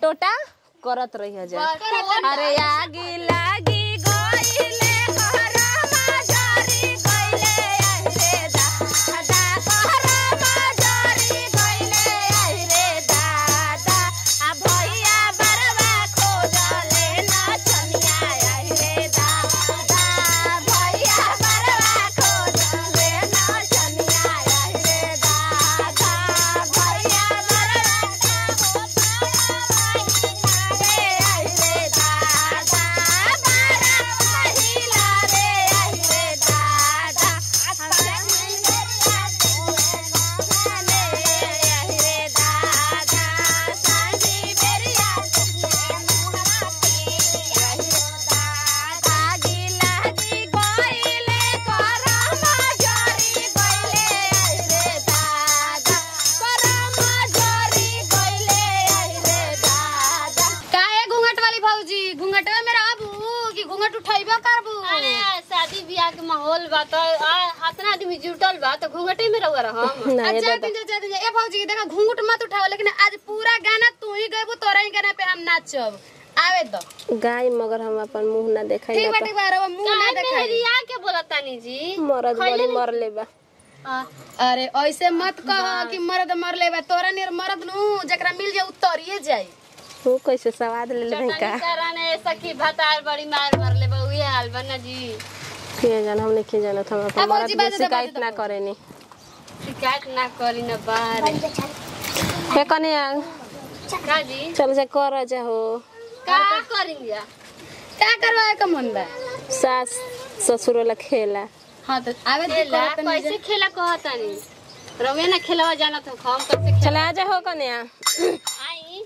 लोटा करत रही जा अरे आगी लागी गइले कहरमा जरी गइले आहिरे दादा कहरमा जरी गइले आहिरे दादा आ भैया बरवा खोजले नचनिया आहिरे दादा भैया बरवा खोजले नचनिया आहिरे दादा भैया काहे घूंघट वाली भौजी घूंघटवे में रहबू कि घूंघट उठैबो करबू अरे शादी ब्याह के माहौल बा तो इतना आदमी जुटल बा तो घूंघटे में रहुआ रहम नहीं अच्छा दादा दिन जा दिन जा ए भौजी देखा घूंघट मत उठाओ लेकिन आज पूरा गाना तू ही गइबू तोरा ही गाना पे हम नाचब आवे दो गाय मगर हम अपन मुंह ना देखाई ठीक ना बाटे बारो मुंह ना काहे देखाई मेहरिया के बोलतानी जी मरद बड़ी मरले बा आ, अरे ऐसे मत कह कि मर्द मर लेबा तोरा नियर मर्द नु जकरा मिल जाए उतरिए जाई तू कैसे सवाद ले ले का चटनी कराने सखी भतार बड़ी मार मरले बा उहे हाल बा ना जी के जान हमने के जानत हम अपन अब मरद भौजी के बाजे दो, शिकायत बाजे ना दो। करेनी शिकायत ना करी ना बाहर हे कने का जी चल से कर जा हो का करेंगे का करवाए का मन बा सास ससुर वाला खेला हां तो आवे दे खेला करत नहीं कैसे खेला कहतानी रउए ना खेलवा जाना तो हम कैसे खेला चला जा हो कने आई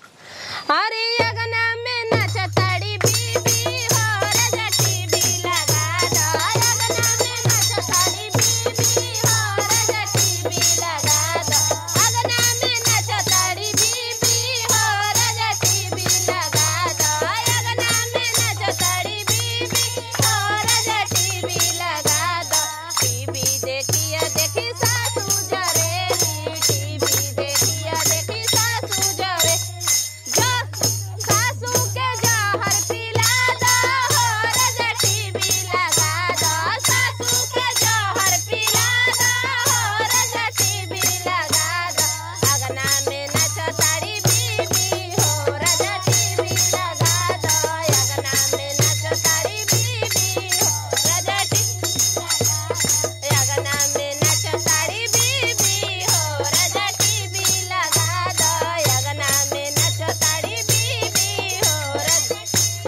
अरे अगना में नचताड़ी बीबी हो राजा टीवी लगा दो अगना में नचताड़ी बीबी हो राजा टीवी लगा दो अगना में नचताड़ी बीबी हो राजा टीवी लगा दो अगना में नचताड़ी बीबी हो राजा टीवी लगा दो टीवी देखिया देखी सासू जरेली टीवी देखिया देखी सासू जरे जो सासू के जहर पिला दो हो राजा टीवी लगा दो सासू के जहर पिला दो हो राजा टीवी लगा दो अगना में नचताड़ी बीबी हो राजा टीवी लगा दो अगना में नचताड़ी बीबी हो राजा टीवी अगना में नचताड़ी बीबी हो राजा टीवी लगा दो अगना में नचताड़ी बीबी हो राजा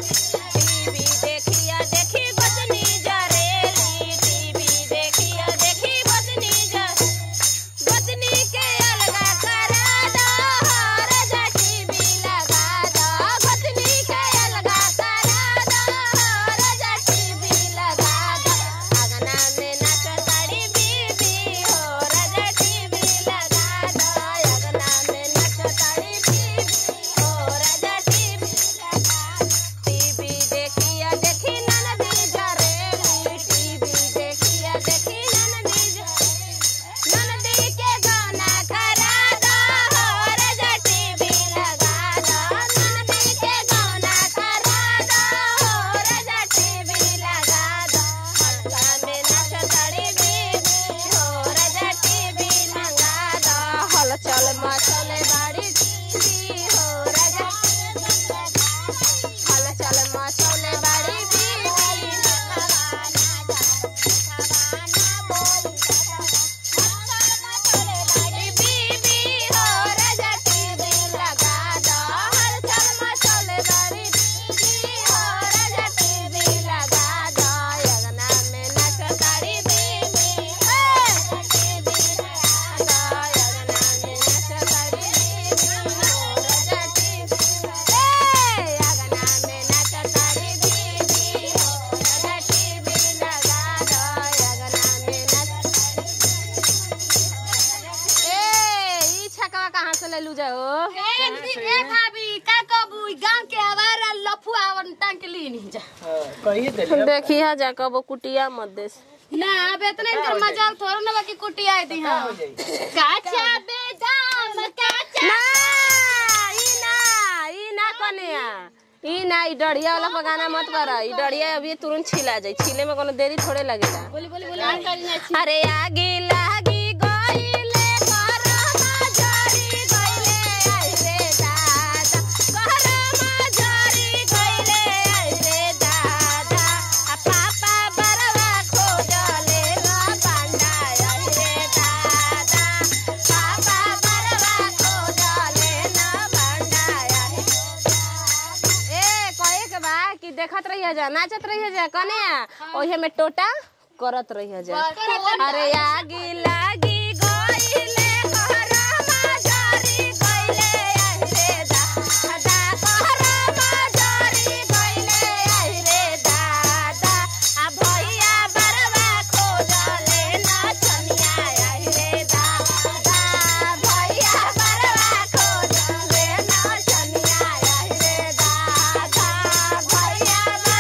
टीवी देखिया देखी बदनी जरेली टीवी देखिया देखी बदनी जर बदनी के अलगा करा दो हो राजा टीवी लगा दो बदनी के अलगा करा दो हो राजा टीवी लगा दो अगना में नचताड़ी बीबी हो राजा टीवी लगा दो अगना में नचताड़ी बीबी हो राजा टीवी लगा दो टीवी देखिया देखी ननदी जरेली टीवी देखिया देखी ननदी जरेली ननदी के गाना करा दो हो राजा टीवी लगा दो ननदी के गाना करा दो हो राजा टीवी लगा दो हल्का में नचताड़ी बीबी हो राजा टीवी लगा दो हल चल मचले बाड़ी बीबी हो राजा हल चल मचले बाड़ी बीबी बीबी हो राजा टीवी लगा दो हल चल मचले बाड़ी बीबी हो राजा टीवी लगा दो अगना में नचताड़ी बीबी हो टीवी लगा दो अगना में नचताड़ी बीबी हो राजा टीवी ए अगना में नचताड़ी बीबी हो राजा टीवी लगा दो अगना में नच ए ई छकवा कहाँ से ले लू जाओ ए ए भाभी का कहबू ई गांव के हवारा लफुआ वन टांग के ली नहीं जा कहिए दे देखिया जा कबो कुटिया मत देस ना अब इतना इनकर मजाल थोड़ा ना बाकी कुटी आई थी हां काचा बेदाम काचा ना ई ना ई कन्या ई ना ई डढ़िया वाला पर गाना मत कर ई डढ़िया अभी तुरंत छिला जाई छिले में कोनो देरी थोड़े लगेला बोली बोली बोली हम करी ना छी अरे आगी लागी गइले करमा जरी गइले आई रे दादा करमा जरी गइले आई रे दादा आ पापा बरवा खोजले न बांडा आई रे दादा पापा बरवा खोजले न बांडा आई ए कहे के बा कि देखत रहिया जा नाचत रहिया जा कने ओहे में टोटा करत रहिया जा अरे आगी लागी गइले घरमा जरी गइले आई रे दादा घरमा जरी गइले आई रे दादा आ भैया बरवा खोजले नचनिया आई रे दादा भैया बरवा खोजले नचनिया आई रे दादा भैया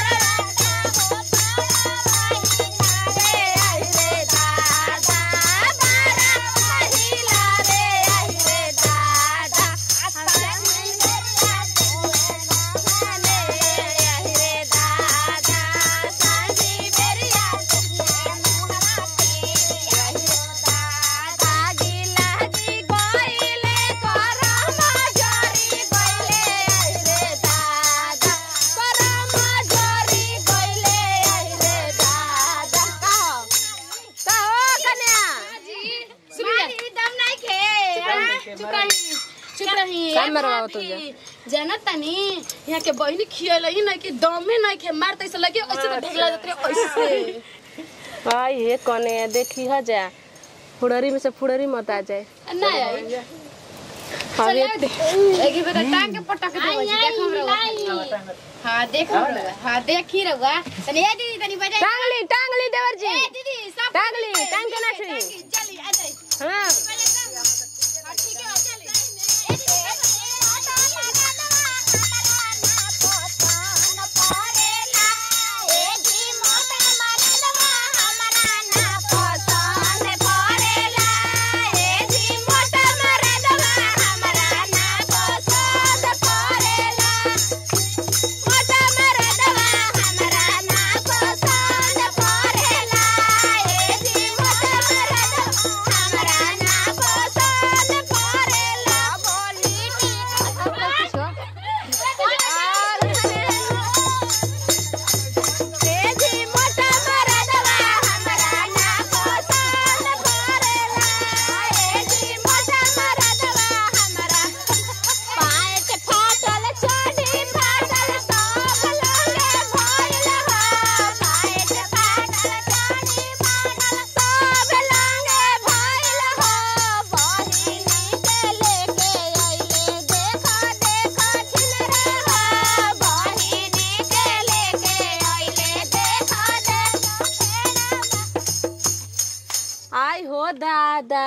चुप रही का मरवाओ तुझे? जानत तनी यहाँ के बहिनी खियल ही नहीं कि दमे नहीं खे मार तैसे लगे ऐसे तो ढगला जाते रहे, ऐसे आई हे कने देखी ह जा फुड़री में से फुड़री मत आ जाए नहीं आई अभी एक बेटा टांग के पटक दे वैसे देखो रहुआ हां देखो रहुआ हां देखी रहुआ तनी ए दीदी तनी बजाई टांगली टांगली देवर जी ए दीदी सब टांगली टांग के ना छुई चली आ जाई हाँ हां ठीक है चली ए दीदी आई हो दादा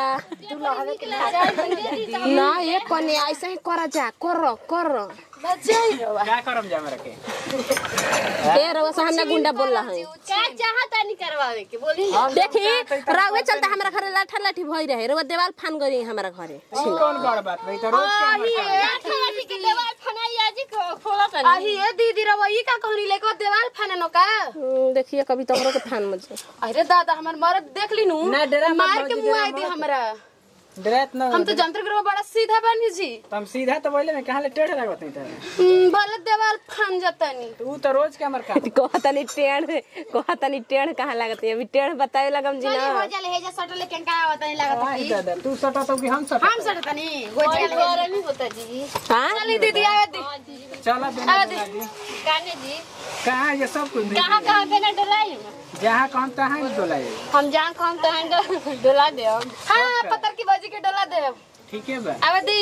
ना ये कने ऐसे ही कर जा कर कर क्या करम जा मेरे के ए रवा सामने गुंडा बोल रहा है का चाहता नहीं करवावे के बोली ना देखी रवे चलता हमरा घरे लाठा लाठी भई रहे रवा देवाल फान गई हमरा घरे ई कौन बड़ बात भाई तो रोज के हमर काम है। ठेठी के देवाल फनाई आजी को खोला तनी आही ए दीदी रहुआ ई का कहनी लेको देवाल फाने नो का हम्म, देखिए कभी तोहरो के फान मुझे अरे दादा हमर मरद देख ली नू ना, डरा मत मार के भौजी, मुंह डरा आई दी मत। हमरा डरत न हम तो जंत्र ग्रह बड़ा सीधा बनी जी तुम सीधा तो बोले में कहां ले टेढ़ लागत नहीं तो हम्म, भले देवाल फान जतनी तू तो रोज के हमर काम कहतनी टेढ़ कहतनी टेढ़ कहाँ लागत है अभी टेढ़ बताए लगम जी ना जाले हेजा सटले केंका आवत नहीं लागत आई दादा तू सटा तो कि हम सटा हम सटतनी हो कोई जाले घर नहीं होता जी हाँ चली दीदी आवे दी चला बिना दादी काने जी कहां ये सब कुछ नहीं कहाँ कहाँ पे ना डलाई जहां कौन तहां ही डोलाए हम जहाँ कम तो हैं डोला दे हम हां पत्थर की बाजी के डोला दे ठीक है बा आवे दी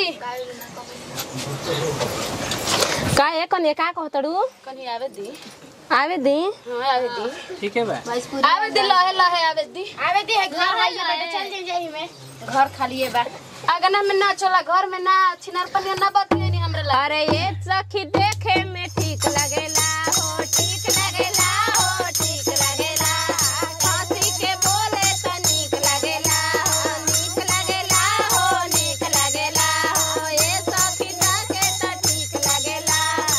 का है कने का कहतड़ू कनी आवे दी आवे दी हां आवे दी ठीक है बा आवे दी लहे लहे आवे दी आवे दी है घर आई बेटा चल जाई जाई में घर खाली है बा अगना में ना चला घर में ना छिनार पनिया ना बतले नी हमरा ला अरे ये सखी देखे में ठीक लगेला हो ठीक लगेला हो ठीक लगेला हंसी के बोले तो नीक लगेला हो नीक लगेला हो नीक लगेला हो ये सखी देखे तो ठीक लगेला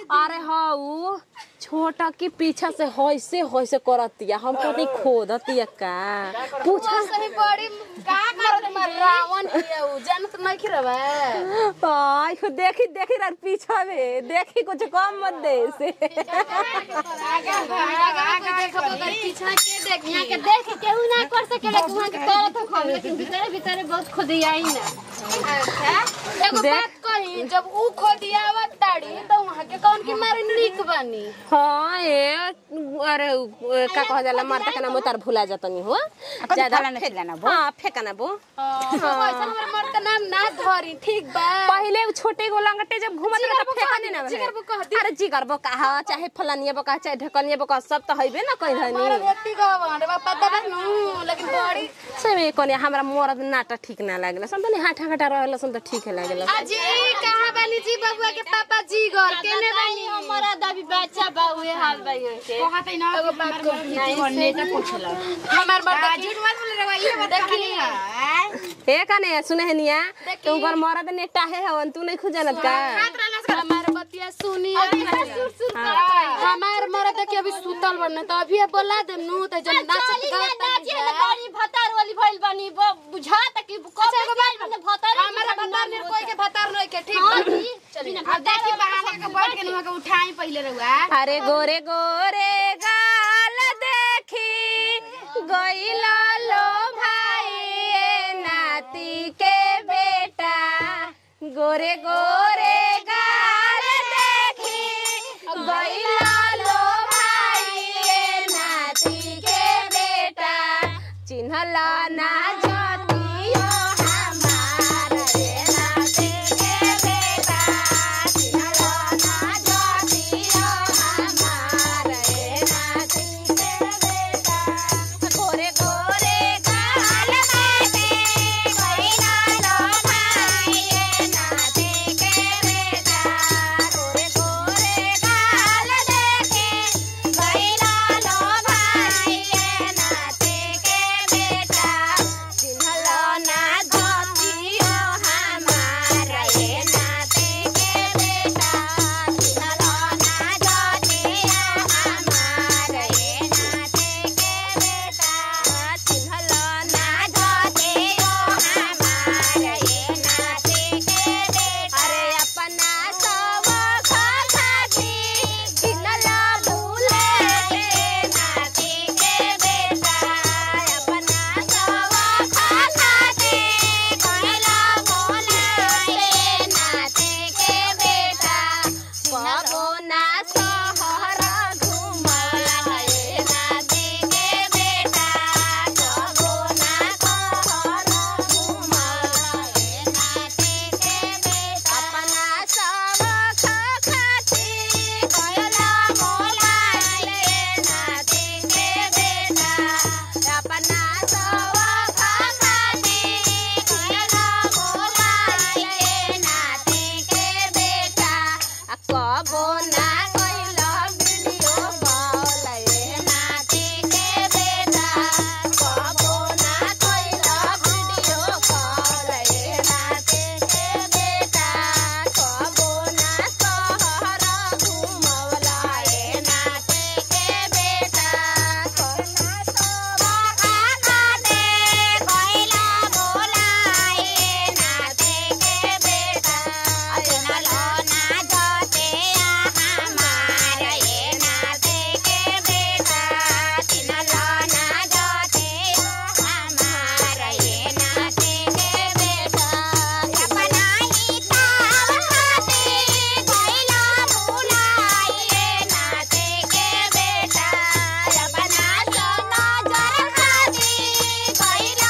अरे हऊ छोटा के पीछा से होइसे होइसे करतिया हम कभी खोदतिया का पूछा सही बड़ी का करत मर रावण हिया उ जानत नहीं खिरवा आई खो देखी देखी रह पीछा में देखी कुछ कम मत दे से पीछा के देख यहाँ के देख के केहू ना कर सकेला कि वहाँ के करत हो हम लेकिन भीतरे भीतरे बहुत खुदियाई ना एगो बात कही जब ऊ खोदियावत ताड़ी तो वहां के कौन की मारे नीक बनी हाँ ए अरे उ, का कह जाला मरता के नाम तार भुला जातनी हो ज्यादा हाँ फेंका बो वैसा हमर मर्द का नाम ना धरी ठीक बा पहले उ छोटे गो लंगटे जब घुमत रहे जिगर त बो फेंका कह नहीं दी, ना जिगर बो कह दी। अरे जिगर बो कहा चाहे फलानिया बो कहा चाहे ढकनिया बो कहा सब तो हइबे ना कहीं मारा धनी व्यक्ति गवन रे बापा दबा नु लेकिन बड़ी सही कोने हमरा मरद नाटा ठीक ना लागला सम तनी हाथा हाथा रहला सम त ठीक लागला अजी कहां बानी जी बबुआ के पापा जी घर केने बानी हमारा दादी बच्चा बा उहे हाल बा ये के एगो बात कही हमार बड़ा झूठ मत बोल रे ये बात देखी ए कने सुने हनिया तुम घर मरद नेटा है हवन तू नहीं खुजनत का हमार बतिया सुनी हमार मरद के अभी सुतल बनने तो अभी बोला दे नु त जब नाचत गात बड़ी भतार वाली भइल बानी ब- बुझा त कि कब एगो बात बने भतार हमारा भतार ने कोई के भतार नहीं के ठीक बा चली अब देखी बहाना के बैठ के नुआ के उठाई पहले रहुआ अरे गोरे गोरे गाल देखी गइला लो भाई ए नाती के बेटा गोरे गोरे गाल देखी गइला लो भाई ए नाती के बेटा चिन्हला ना जतियो हमार रे नाती के बेटा चिन्हला ना जतियो हमार रे नाती के बेटा गोरे गोरे गाल बाटे गइला लो भाई ए नाती के बेटा गोरे गोरे गाल देखे गइला लो भाई ए नाती के बेटा चिन्हला ना जतियो हमार रे नाती के बेटा चिन्हला ना जतियो हमार रे नाती के बेटा चिन्हला ना जतियो हमार रे नाती के बेटा अरे अपना सब खाती चिन्हला भूले रे नाती के बेटा अपना सब खाती कहला बोलाए नाती के बेटा कबो ना सहर घुमाए नाती के बेटा कबो ना सहर घुमाए नाती के बेटा अपना सब खाती कहला बोलाए नाती के बेटा अपना सब खाती कहला बोलाए नाती के बेटा आ कबो ना कइला वीडियो कॉल ए नाती के बेटा कबो ना कइला वीडियो कॉल ए नाती के बेटा कबो ना सहर घुमवला ए नाती के बेटा कइला सब खाते कइला बोलाए नाती के बेटा चिन्हला ना जाते हमार ए नाती के बेटा चिन्हला ना जाते हमार ए नाती के बेटा अपना ही ताव खाते कइला बोलाए नाती के बेटा अपना सोना जर खाते कइला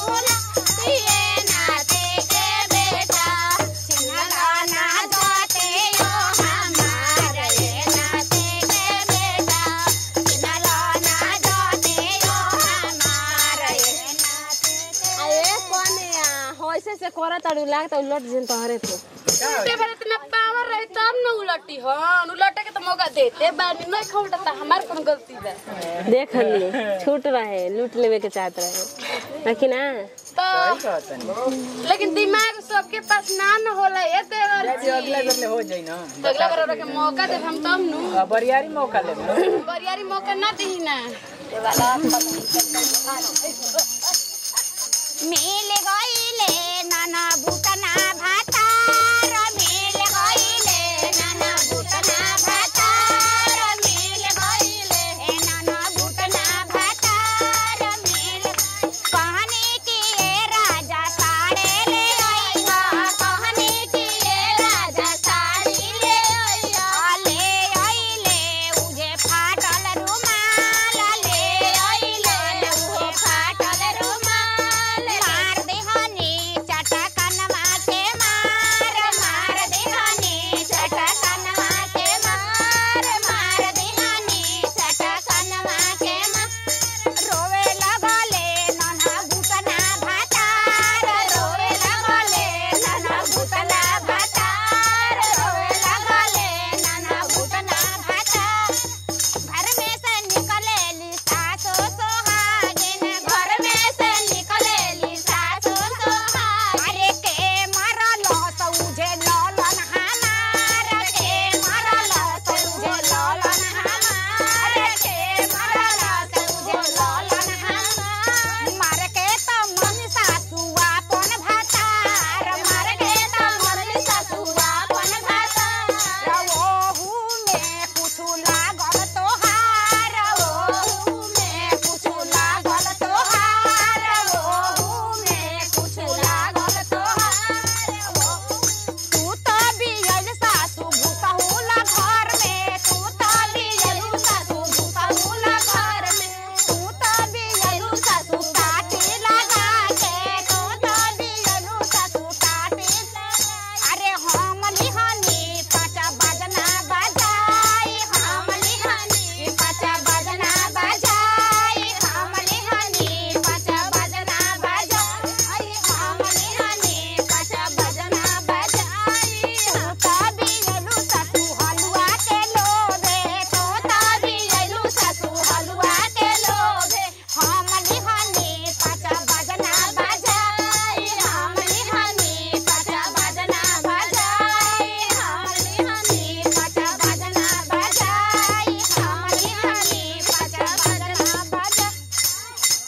बोलाए नाती के बेटा चिन्हला ना जाते हो हमार रे नाती के बेटा चिन्हला ना जाते हो हमार रे नाती अरे कोने होइसे से करत अड़ू लागत उलट जिन तोहरे तो उल्टे बार इतना पावर रही तब न उलटी हन उलटे के तो मौका देते बानी नहीं खौलता हमार कौन गलती बा देख ली छूट रहे लूट लेवे के चाहत रहे है कि ना तो सही कहतनी लेकिन दिमाग सबके पास ना न होला ए देवर अभी अगला बेर ले हो जाई ना तो अगला बार ओकरा के मौका दे हम तब नु अब बरियारी मौका ले बरियारी मौका ना दी ना मिल गईले नाना